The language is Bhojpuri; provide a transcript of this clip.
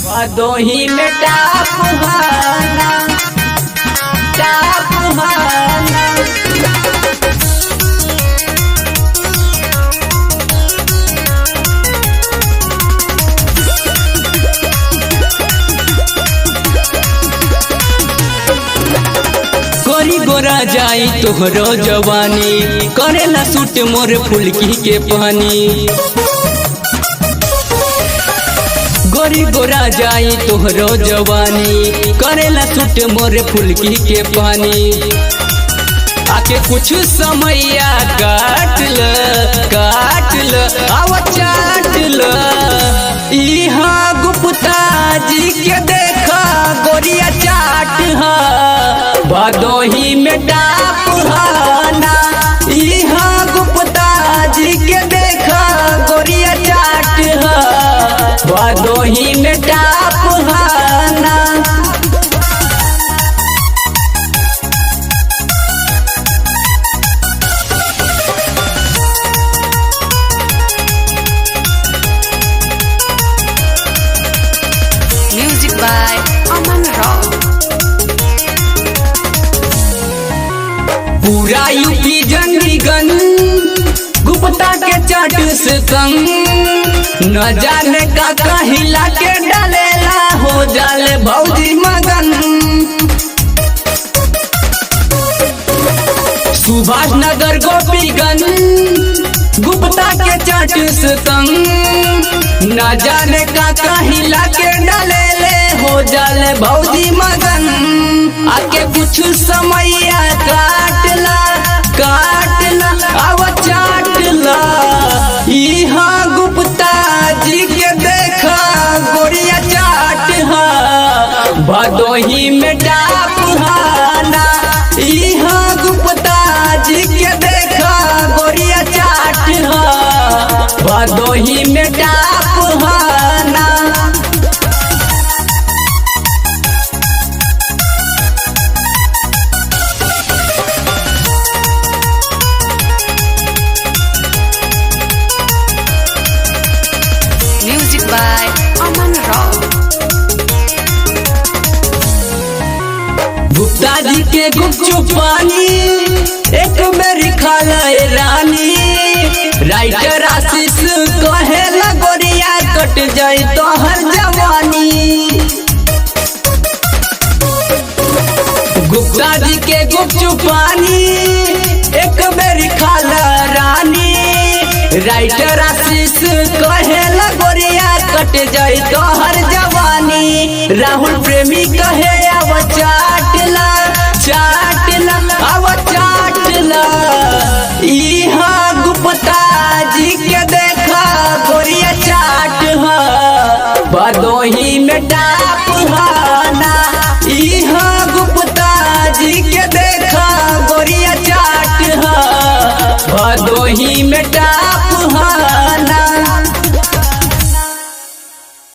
भदोही में टाप हाना टाप हाना गोरी गोरा जाई तोहरो जवानी करेला सूट मोर फुलकी के पानी गोरी गोरा जाई तोहरो जवानी करेला सूट मोर फुलकी के पानी आके कुछ समैया काट ल काट ल आव चाट ल इहाँ गुप्ता जी के देखा गोरिया चाट हा भदोही में डाप हाना इहाँ गुप्ता जी के देखा गोरिया चाट हा भदोही में डाप हाना Music by Aman Rao. पूरा यूपी जंगीगन गुप्ता के चाट से संग न जाने का कहिला के डालेला हो जाले भौजी मगन सुभाष नगर गोपीगंज गुप्ता के चाट से संग न जाने का कहिला के डालेले हो जाले भौजी मगन आके कुछ समैया काटला काटला आव चाटला इहाँ गुप्ता जी के देखा गोरिया चाट हा भदोही में डाप हाना इहाँ गुप्ता जी के देखा गोरिया चाट हा भदोही में डाप हाना Music by Aman Rao. Gupta जी के गुपचुप पानी एक मेरी खालय रानी राइटर आशीष कहे लगोरिया कट जाई तो हर जवानी गुप्ता जी के गुपचुप पानी एक मेरी खाला रानी राइटर आशीष कहे लगोरिया कट जाई तो हर जवानी राहुल प्रेमी कहे अब चाटला चाटला अब चाटला इहाँ गुप्ता जी के देखा गोरिया चाट हा भदोही में डाप हाना इहाँ गुप्ता जी के देखा गोरिया चाट हा भदोही में डाप हाना